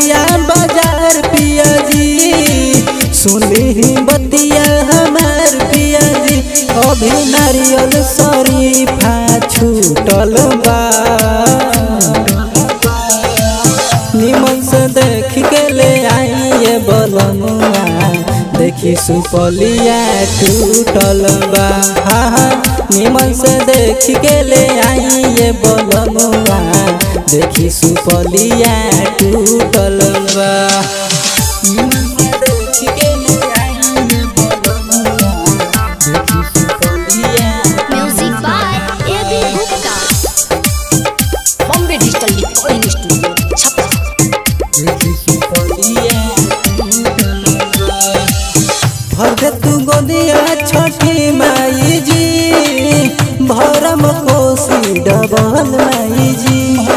बलिया बाजार पिया जी सुनी बतिया हमार पिया जी अभी नारियल शरीफा छूटल बा निमन से देख के ले आइए बलमुआ देखी सुपलिया टूटल बा हाँ हाँ निमन से देख के ले आइए बलमुआ देखी सुपलिया टूटल बा निमन से देख के ले आइए बलमुआ देखी सुपलिया Music by A.B. Gupta. Bombay digital recording studio Chhapra भर तू गोदिया छठी माई जी भरम कोसी डबल माई जी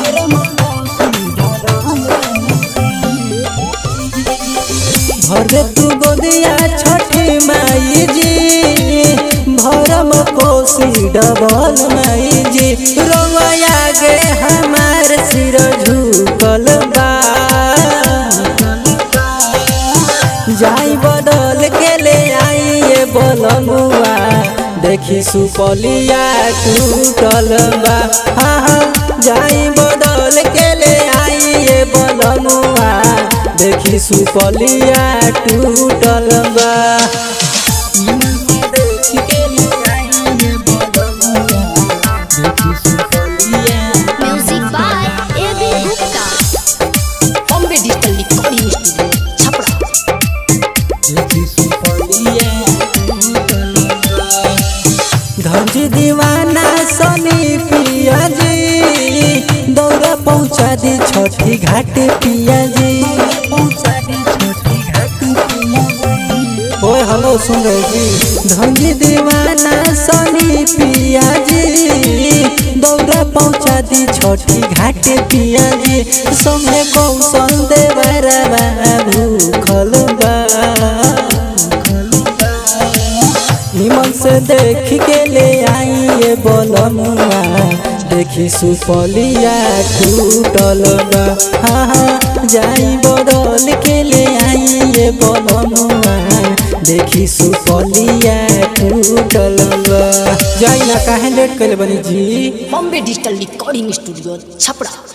भर तू गोदिया छठी माई जी भरम कोसी डबल माई जी रोया गे हमार सिर झुकल बा जाई बदल के ले आइए बलमुआ देखी सुपलिया टूटल बा हाँ हाँ जाई बदल के ले आइए बलमुआ देखी सुपलिया टूटल बा देखी के ले आइए बलमुआ, देखी सुपलिया Music by A.B. Gupta. Bombay digital recording studio Chhapra धनजी दीवाना सनी पिया जी दौड़ा पहुँचा दी छठी घाट पिया जी ओए हेलो सुन रहे जी धनजी दीवाना सनी पिया जी दौड़ा पहुँचा दी छठी घाट पिया जी संगे कौशल देवरा भूखल बा निमन से देख के ले आइए बलमुआ देखी सुपलिया टूटल बा हाँ हाँ जाई बदल के ले आइए बलमुआ देखी सुपलिया टूटल बा जाई ना काहे लेट कइले बनी जी Bombay digital recording studio Chhapra